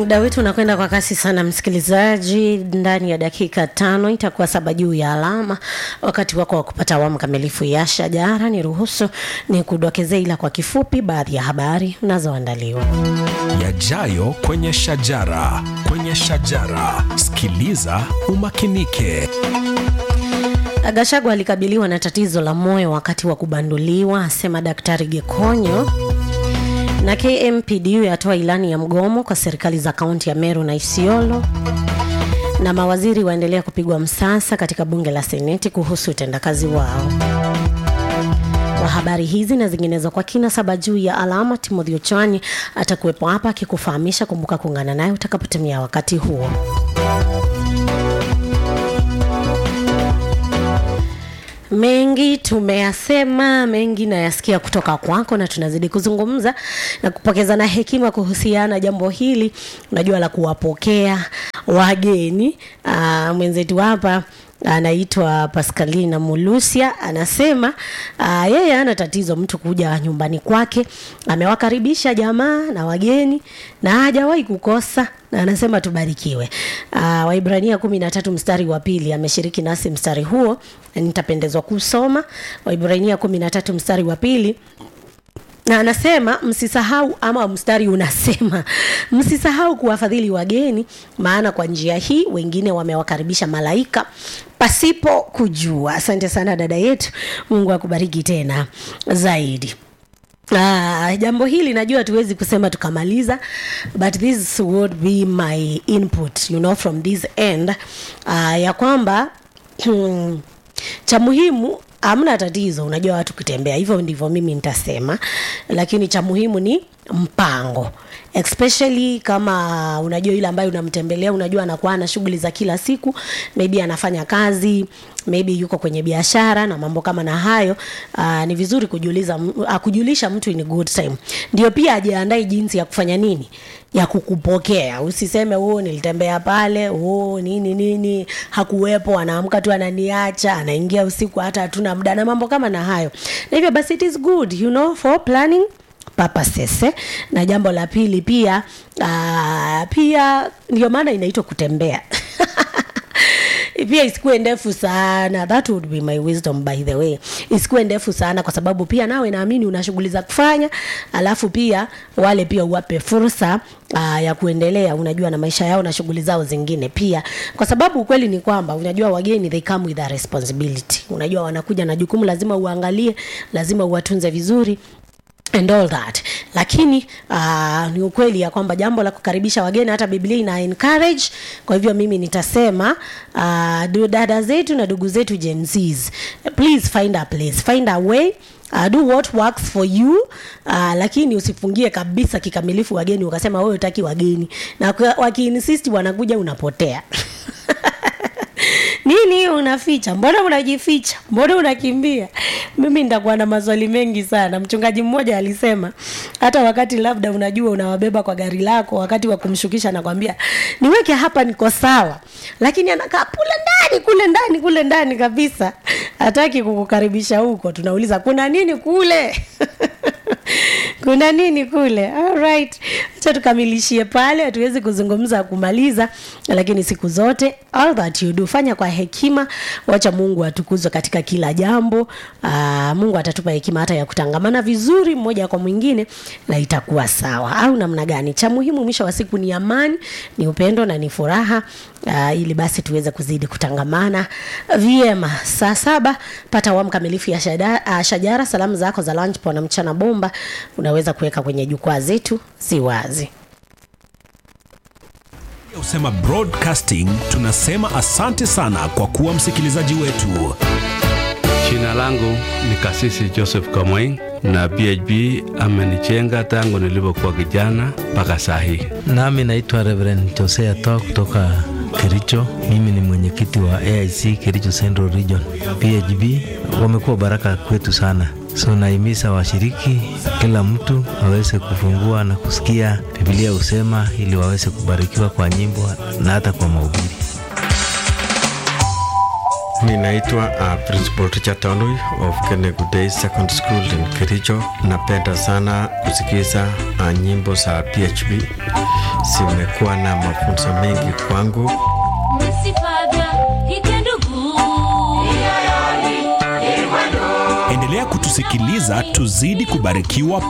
muda wetu unakwenda kwa kasi sana msikilizaji ndani ya dakika tano itakuwa saba juu ya alama wakati wako wa kupata awamu kamilifu ya shajara ni ruhusu ni kudokezea ila kwa kifupi baadhi ya habari unazoandaliwa yajayo kwenye shajara kwenye shajara sikiliza umakinike Gachagua alikabiliwa na tatizo la moyo wakati wa kubanduliwa, asema Daktari Gekonyo. Na KMPDU yatoa ilani ya mgomo kwa serikali za kaunti ya Meru na Isiolo. Na mawaziri waendelea kupigwa msasa katika bunge la Seneti kuhusu utendakazi wao. Kwa habari hizi na zinginezo kwa kina saba juu ya alama, Timothy Ochwani atakuwepo hapa akikufahamisha. Kumbuka kuungana naye utakapotumia wakati huo. mengi tumeyasema mengi nayasikia kutoka kwako na tunazidi kuzungumza na kupokezana hekima kuhusiana jambo hili unajua la kuwapokea wageni Aa, mwenzetu hapa anaitwa Pascalina Mulusia anasema uh, yeye ana tatizo mtu kuja nyumbani kwake, amewakaribisha jamaa na wageni na hajawahi kukosa na anasema tubarikiwe. Uh, Waibrania kumi na tatu mstari wa pili ameshiriki nasi mstari huo, na nitapendezwa kusoma Waibrania kumi na tatu mstari wa pili na anasema msisahau, ama mstari unasema msisahau kuwafadhili wageni, maana kwa njia hii wengine wamewakaribisha malaika pasipo kujua. Asante sana dada yetu, Mungu akubariki tena zaidi. Ah, jambo hili najua tuwezi kusema tukamaliza but this would be my input you know from this end uh, ya kwamba cha muhimu hamna tatizo unajua watu kutembea hivyo ndivyo mimi nitasema lakini cha muhimu ni mpango especially kama unajua yule ambaye unamtembelea unajua anakuwa na shughuli za kila siku maybe anafanya kazi maybe yuko kwenye biashara na mambo kama na hayo uh, ni vizuri kujuliza uh, kujulisha mtu in good time ndio pia ajiandae jinsi ya kufanya nini ya kukupokea usiseme oh nilitembea pale oh nini nini hakuwepo anaamka tu ananiacha anaingia usiku hata hatuna muda na mambo kama na hayo na hivyo basi it is good you know for planning purposes eh? na jambo la pili pia uh, pia ndio maana inaitwa kutembea pia isikuwe ndefu sana that would be my wisdom by the way isikuwe ndefu sana kwa sababu pia nawe naamini una shughuli za kufanya alafu pia wale pia uwape fursa uh, ya kuendelea unajua na maisha yao na shughuli zao zingine pia kwa sababu ukweli ni kwamba unajua wageni they come with a responsibility unajua wanakuja na jukumu lazima uangalie lazima uwatunze vizuri and all that lakini uh, ni ukweli ya kwamba jambo la kukaribisha wageni hata biblia ina encourage kwa hivyo mimi nitasema uh, dada zetu na ndugu zetu jenzs please find a place find a way Uh, do what works for you uh, lakini usifungie kabisa kikamilifu wageni ukasema wewe utaki wageni na wakiinsisti wanakuja unapotea nini unaficha mbona unajificha mbona unakimbia mimi nitakuwa na maswali mengi sana mchungaji mmoja alisema hata wakati labda unajua unawabeba kwa gari lako wakati wa kumshukisha nakwambia niweke hapa niko sawa lakini anakaa kule ndani kule ndani kule ndani kabisa hataki kukukaribisha huko tunauliza kuna nini kule kuna nini kule alright acha tukamilishie pale hatuwezi kuzungumza kumaliza lakini siku zote all that you do fanya kwa hekima wacha mungu atukuzwe katika kila jambo Aa, mungu atatupa hekima hata ya kutangamana vizuri mmoja kwa mwingine na itakuwa sawa au namna gani cha muhimu mwisho wa siku ni amani ni upendo na ni furaha uh, ili basi tuweze kuzidi kutangamana vyema saa saba pata awamu kamilifu ya shada, uh, shajara salamu zako za lunch na mchana bomba unaweza kuweka kwenye jukwaa zetu si wazi usema broadcasting tunasema asante sana kwa kuwa msikilizaji wetu Jina langu ni Kasisi Joseph Kamweng na PHB amenichenga tangu nilipokuwa kijana mpaka saa hii. Nami naitwa Reverend Josea Toa kutoka Kericho. Mimi ni mwenyekiti wa AIC Kericho Central Region. PHB wamekuwa baraka kwetu sana, so naimiza washiriki, kila mtu aweze kufungua na kusikia Biblia husema, ili waweze kubarikiwa kwa nyimbo na hata kwa mahubiri. Ninaitwa uh, Principal Richard Tanui of Kenegu Day Secondary School in Kericho. Napenda sana kusikiza uh, nyimbo za PHB, zimekuwa na mafunzo mengi kwangu. Endelea kutusikiliza tuzidi kubarikiwa